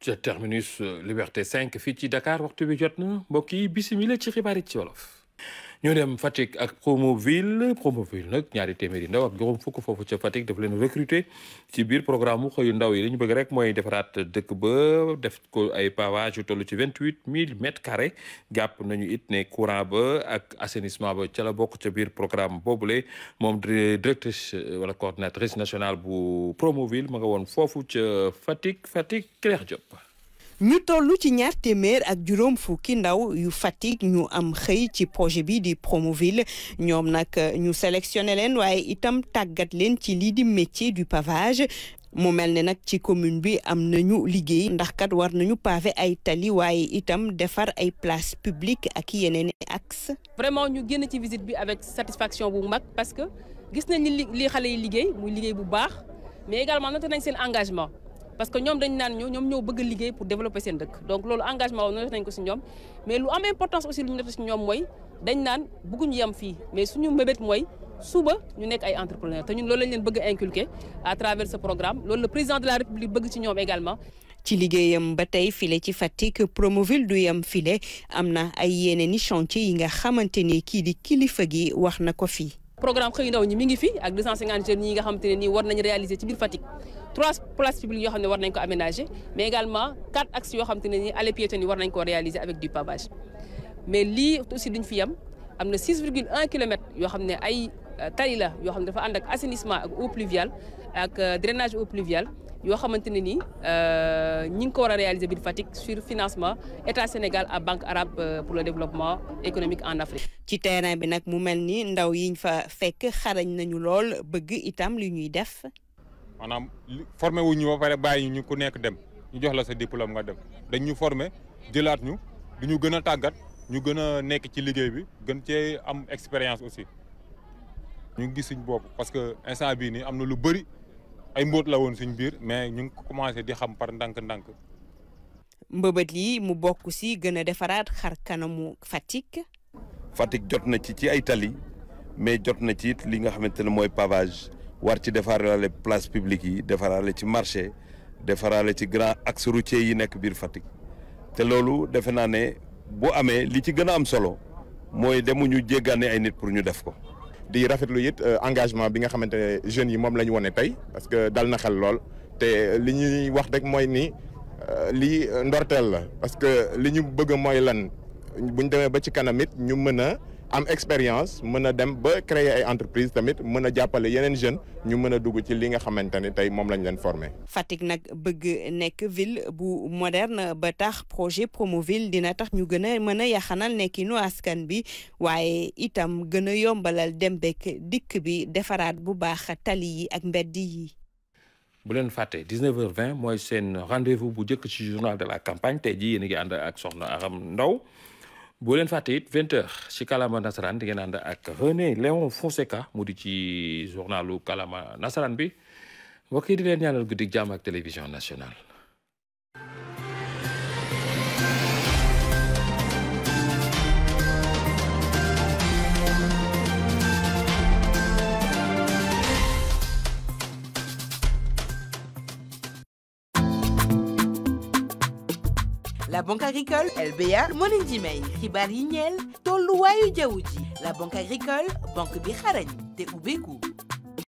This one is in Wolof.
ca terminus Liberté 5 fii ci Dakar waxtu bi jot na mbokk yi bisimila ci xibaar yi ci wolof ñoo dem Fatick ak Promoville Promoville nag ñaari téeméeri ndaw ak juróom fukk foofu ca Fatick daf leen recruter ci biir programme mu xëyu ndaw yi li ñu bëgg rek mooy defaraat dëkk ba def ko ay pavage yu toll ci vingt huit mille mètres carrés jàpp nañu it ne courant ba ak assainissement ba ca la bokk ca biir programme boobule moom directrice wala coordinatrice nationale bu Promoville ma nga woon foofu ca Fatick Fatick Claire Diop. ñu toll ci ñaar téeméer ak juróom fukki ndaw yu Fatick ñu am xëy ci projet bi di Promoville ñoom nag ñu sélectionné leen waaye itam tàggat leen ci lii di métier du pavage mu mel ne nag ci commune bi am nañu liggéey ndax kat war nañu pavé ay tali waaye itam defar ay place publique ak yeneen i axe vraiment ñu génn ci visite bi avec satisfaction bu mag parce que gis nañ li li xale yi liggéey muy liggéey bu baax mais également noté nañ seen engagement parce que ñoom dañ naan ñoo ñoom ñoo bëgg liggéey pour développer seen dëkk donc loolu engagement noté nañ ko si ñoom mais lu am importance aussi lu ñu noté si ñoom mooy dañ naan bëgguñu yem fii mais suñu mbébét mooy suba ñu nekk ay entrepreneur te ñun loolu lañ leen bëgg a inculquer à travers ce programme loolu le président de la république bëgg ci ñoom également ci liggéeyam ba tey file ci Fatick Promoville du yam file am na ay yeneen i chantier yi nga xamante ni kii di kilifa gi wax na ko fii programme xëy ndaw ñi mi ngi fi ak 250 jeunes yi nga xamante ne nii war nañ réaliser ci biir Fatick trois places publiques yoo xam ne war nañ ko aménager mais également quatre axes yoo xamante ne nii allées piétonnes yi war nañ ko réaliser avec du pavage mais lii aussi duñ fi yem am na 6,1 kilomètres yoo xam ne ay tali la yoo xam ne dafa ànd ak assainissement ak eau pluviale ak drainage eau pluviale yoo xamante ne nii ñi ngi ko war a réaliser biir Fatick sur financement état Sénégal à banque arabe pour le développement économique en Afrique. ci terrain bi nag mu mel ni ndaw yiñ fa fekk xarañ nañu lool bëgg itam li ñuy def. maanaam formé wu ñu ba pare bàyyi ñu ku nekk dem ñu jox la sa diplôme nga dem dañ ñu formé jëlaat ñu du ñu gën a tàggat ñu gën a nekk ci liggéey bi gën cee am expérience aussi ñu ngi gis suñ bopp parce que instant bii nii am na lu bëri. ay mbóot la woon suñ biir mais ñu ngi ko commencé di xam par ndànk-ndànk. mbëbët yi mu bokk si gën a defaraat xar kanamu Fatick. Fatick jot na ci ci ay tali mais jot na ci it li nga xamante ne mooy pavage war ci defaraale place publique yi defaraale ci marché defaraale ci grand axe routier yi nekk biir Fatick te loolu defe naa ne bu amee li ci gën a am solo mooy demuñu jéggaane ay nit pour ñu def ko. di rafetlu it engagement bi nga xamante ne jeunes yi moom la ñu wone tey parce que dal na xel lool te li ñuy wax rek mooy ni lii ndorteel la parce que li ñu bëgg mooy lan bu ñu demee ba ci kanam it ñu mën a am expérience mën a dem ba créer ay entreprise tamit mën a jàppale yeneen jeunes ñu mën a dugg ci li nga xamante ne tey moom lañ leen formé. Fatick nag bëgg nekk ville bu moderne ba tax projet Promoville dina tax ñu gën a mën a yaxanal nekkinu askan bi waaye itam gën a yombalal dem bekk dikk bi defaraat bu baax tali yi ak mbedd yi. bu leen fàtte 19h20 mooy seen rendez-vous bu njëkk ci journal de la campagne tey jii yéen a ngi ànd ak soxna Aram Ndaw boo leen fàtte it 20h ci kalama nasaraan di ngeen ànd ak René Léon Fonseca mu di ci journalu kalama nasaraan bi mbokk yi di leen ñaanal guddi jàmm ak télévision nationale. La Banque agricole LBA moo leen di may xibaar yi ñeel tolluwaayu jaww ji la Banque agricole banque bi xarañ te ubbeeku